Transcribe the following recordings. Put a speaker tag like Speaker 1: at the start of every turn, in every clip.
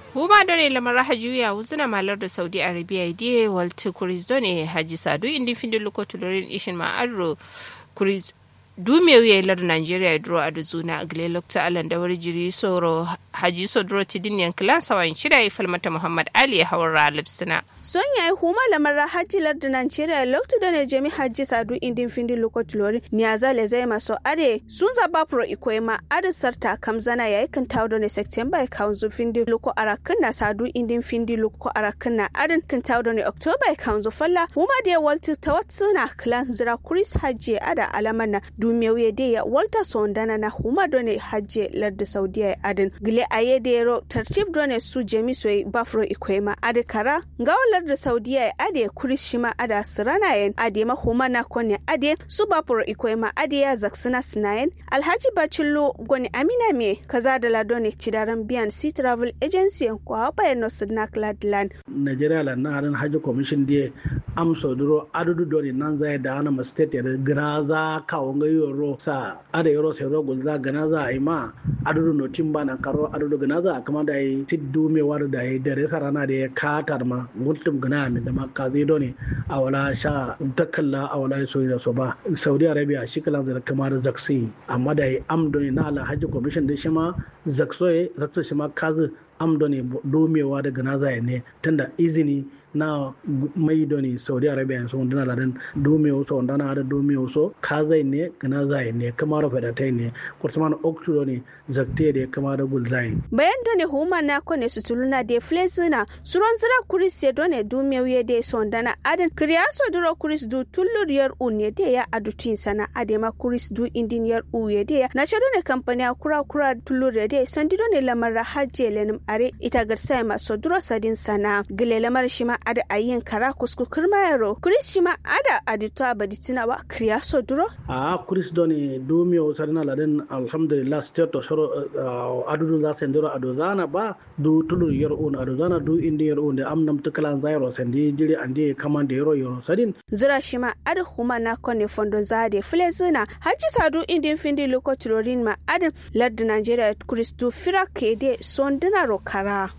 Speaker 1: huma done lamar hajuya wuzuna malar da saudi arabia die walti kuris done haji sadu indi findi luko tulorin ishin ma arro kuris dume wiye lar nigeria duro a duzuna gile lokta alan da wari jiri soro haji so duro tidin yankilan sawan shida ya falmata muhammad ali ya hawar ralipsina
Speaker 2: son ya yi huma lamar hajji lar da nigeria lokta da ne jami hajji sadu indin findi luko tulorin niyaza le zai maso ade sun zaba pro ikoyi ma ade sarta kamzana ya yi kan tawo da ne september ya kawo zu findi luko arakin na sadu indin findi luko arakin na adin kan tawo da ne october ya kawo zu falla huma da ya walti tawatsu na klan zira kuris hajji ada alaman na dumiyawiye de ya walta sondana na huma done hajje ladda saudiya ya adin gile aye de ro tartib done su jemi soy bafro ikwema ade kara ngawo ladda saudiya ya ade kuris shima ada sirana yen ade ma huma na kone ade su bafro ikwema ade ya zaksina sinayen alhaji bacillo goni amina me kaza da ladone cidaran biyan sea travel agency ko haba ya nosu na cladland
Speaker 3: nigeria la na harin hajji commission die am sodoro adudu doni nan zai da ana ma state ya gana za kawo ga yoro sa ada yoro sai ro gulza gana za ai ma adudu no timba na karo adudu gana za kama da yi tiddu me war da yi dare sarana da ya katar ma gultum gana min da ma ka zai doni a wala sha takalla a wala so da so ba saudi arabia shi kalan zai kama da zaksi amma da yi am doni na ala hajji commission da shi ma zaksoye ratsa shi ma kazi am doni domewa daga na zai ne tunda izini na mai doni saudi arabia so dana ladan dome so dana da dome so ka zai ne gana zai ne kama da fada tai ne kurtuman oktu ne zakte da kama da gul zai
Speaker 2: bayan doni huma na kone su tuluna de flezina suron zira kuris ya done dome wiye de so dana adan kriya so duro kuris du tullur yar unye de ya adutin sana adema kuris du indin yar uye de ya na shado ne kampani kura kura tullur ya de sandi done lamar hajje lenim are ita garsa ma so duro sadin sana gile lamar shima ada ayin kara kusku kirma yaro kuris shima ada adito abaditina wa kriya so duro
Speaker 3: a kuris doni dumi o sarina laden alhamdulillah state to shoro adudu za sen duro adozana ba du tulur yer un adozana du indi yer un de amnam tukalan zairo sendi jiri andi kamande yero yero sadin
Speaker 2: zira shima ada huma na kone fondo zade flezina haji sadu indin findi loko tulorin ma adin ladda nigeria kuris du fira kede sondina ro kara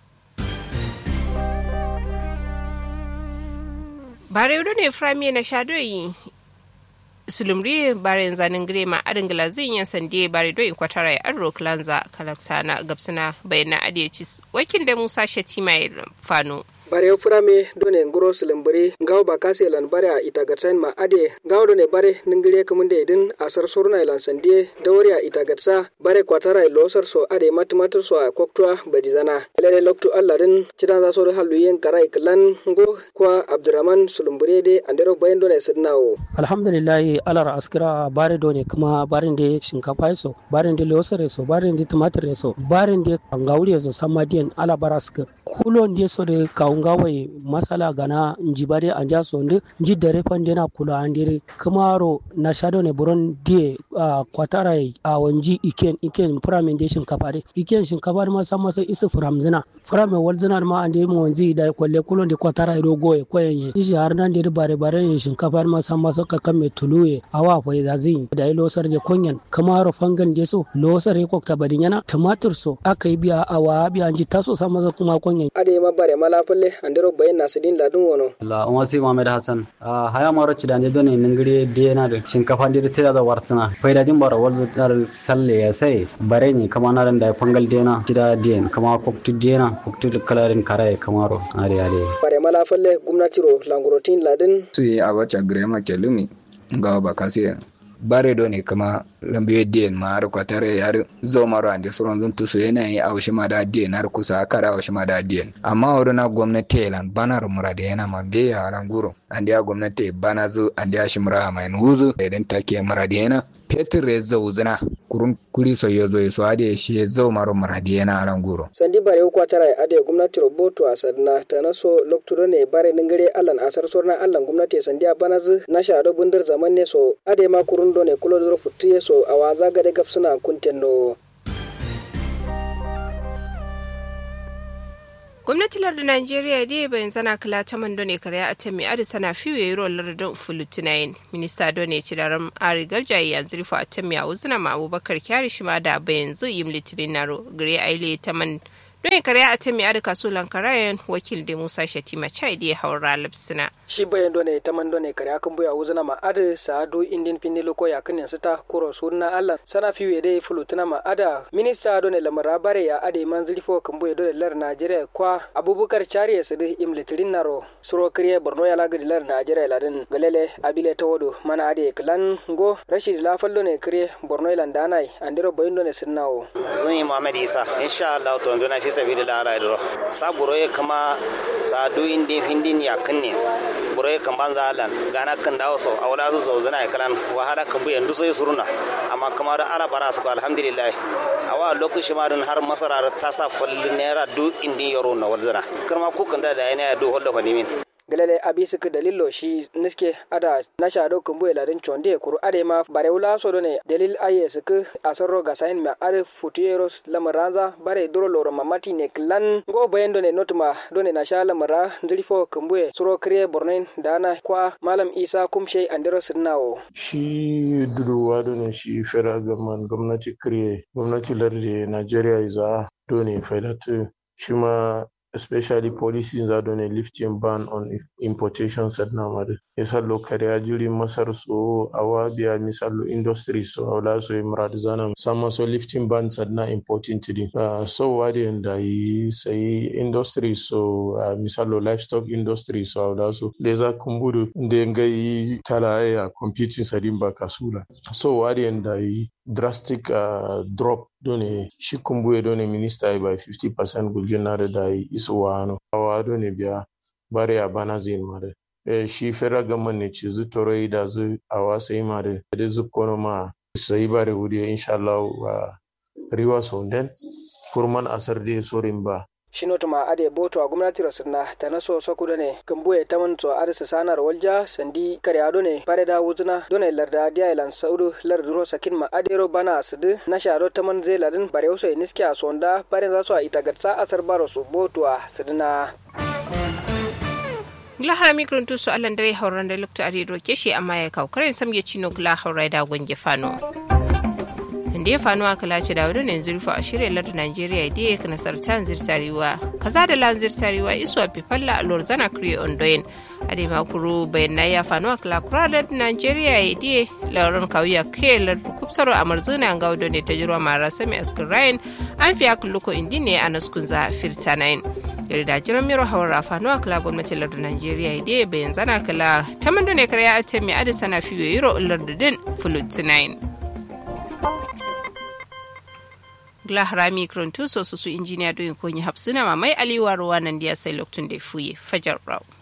Speaker 1: bare yudo ne frami na shadoyi sulumri bare zanin gire ma adin glazin yan sande bare do in kwatara ya arro klanza kalaksana gabsuna bayana adiyacis wakin da musa shatima ya fano
Speaker 4: bare furame done ngoro silambari ngaw ba kase lan bare a itagatsan ma ade ngaw done bare ningire kamunde idin asar sorna lan sandie dawri a itagatsa bare kwatara losar so ade matmatar so a koktwa badizana lele loktu allah din cidan za so halu yen karai klan ngo kwa abdurrahman sulumbure de andero bayan done sidnawo
Speaker 5: alhamdulillah alar askira bare done kuma barin de shinkafa so barin de losar so barin de tumatir so barin de ngawri so samadiyan ala baraska kulon de so de kawo ngawai masala gana njibare anja sonde nji dare pande na kula andire kamaro na shado ne buron die uh, kwatara a uh, wanji iken iken pramen de shinkafare iken shinkafare ma san masa isu framzina frame walzina ma ande mu wanzi da kwalle kulon de kwatara do goye koyenye ishi har nan de bare bare ne shinkafare ma san masa ka kame tuluye awa fa da zin da ilo sar de konyan kamaro fangan de so lo sar ko ta badinyana tumatur so akai biya awa biya anji taso san masa kuma konyan
Speaker 4: ade ma bare malafalle andero bayan nasidin ladun wono
Speaker 6: la on wasi mohammed hasan haya maro ci dande done ningiri dena da shinkafa dir tira da wartsina faida jin bara walzu dar salle ya sai bare ni kama na da fangal dena tida den kama koktu dena koktu kalarin kare kamaro are are
Speaker 4: bare malafalle gwamnati ro langurotin ladin
Speaker 7: su yi abacha grema kelumi ngawa bakasi bare do ne kama lambiyo diyen ma har kwatare yar zo maro ande suron zun tusu yana yi aushi ma da diyen har kusa kara aushi ma da diyen amma wuri na gwamnati lan banar murade yana ma be ya ran guro ande ya gwamnati bana zu ande ya shimra mai nuzu idan take murade yana petir ya zo zina kurun kuri so yo zo so ade shi ya zo maro murade yana ran guro
Speaker 4: sandi bare ko tara ade gwamnati roboto a sadna ta naso lokturo ne bare ningare allan asar sorna allan gwamnati sandi a bana zu na sha do bundir zaman ne so ade ma kurun do ne kulo do futtiye so awa zaga de gafsuna kuntenno
Speaker 1: gwamnati lardin najeriya dai bayan zana kala ta man done karya a tami adi sana fiye yi ruwan lardin fulutinayin minista done ci da ram ari garjayi yanzu rufe a tami a wuzina ma abubakar kyari shi ma da bayan zu yi litinin naro gare aile ta man don kare a temi ada kaso lankarayan wakil da musa shatima chai da ya haura lapsina
Speaker 4: shi bayan done taman done kare akan buya wuzuna ma ada saadu indin pinilo ko yakin sita kuro sunna allah sana fiwe dai fulutuna ma ada minista done lamara bare ya ade manzili fo kan buya dole lar najeriya kwa abubakar chari ya sadi imlitirin naro suro kriye borno ya lagadi lar najeriya ladin galele abile tawodo mana ade klan go rashid lafallo ne kriye borno ilan danai andiro bayin done sinnawo
Speaker 8: sunyi muhammad isa insha allah to ndona fi sabilillah ala idro sa buroye kama sa du indi findin ya kanne buroye kan banza alan gana kan dawo so awla zu zo zana kalan wahala kan buyan du sai suruna amma kama da ala bara su alhamdulillah awa lokaci ma har masara ta sa fallin naira du indi yaro na walzana kuma ku kan da da yana du holda fadimin
Speaker 4: galele abi suka dalilo shi niske ada na shado kumbu ladin chonde kuru ade ma bare wula so ne dalil aye suka asarro ga sain ma are futieros lamaranza bare duro loro mamati ne klan go bayendo ne notuma done na sha lamara ndrifo kumbu suro kriye bornen dana kwa malam isa kumshe andero sirnawo
Speaker 9: shi duduwa done shi federal government gwamnati kriye gwamnati lardi nigeria iza done faidatu shi ma especially policies that on a lifting ban on importation sadna mare misalo kare ajiri masar so awabiya misalo industry so awla so imrad zana sama so lifting ban sadna importing tidi uh, so wadi and yi sai industry so uh, misalo livestock industry so awla so leza kumburu nde ngai tala ya competing sadin ba kasula so wadi and yi drastic uh, drop done shi kumbuye done minista by 50% guljinare da iso wano awa done biya bare ya bana zin mare e shi federal government ne ci zu toro da zu awa sai mare da zu kono ma sai bare wuri insha Allah wa riwa sonden kurman asar de sorin ba
Speaker 4: shinotuma ade boto a gwamnati rasirna ta naso sakuda ne kambuye ta manto arisa sanar walja sandi kare ado ne pare da wuzuna done larda dia ilan saudu larduro sakin ma adero bana asidu na sharo ta man zai ladin bare wasu ya niski a sonda bare za su a itagatsa asar baro su boto a sidina
Speaker 1: lahara mikron tusu allan dare hauran da lukta a roke shi amma ya kawo karin samge cino kula haurai da gwange fano da ya fano a kalace da wadda yanzu rufe a shirya lardin Najeriya da ya nasar ta zirtarewa kaza da lan zirtarewa isu a fifalla a lorzana kure ondoyin a da makuru bayan na ya fano a kalakura lardin Najeriya ya da lauran kawuya ke lardin kubsaro a marzuna ga wadda ne ta jirwa mara sami askin rayan an fiya kulluko indi ne a naskun za firta nayin yarda jiran miro hawar fano a kala gwamnatin lardin Najeriya da ya bayan zana kala ta mando ne karya a temi adisa na fiye yiro lardin fulutinayin. gla harami krontuso su su injiniya doyin konyi hapsuna mamai aliwa ruwa nan dia sai loktun da fuye fajar raw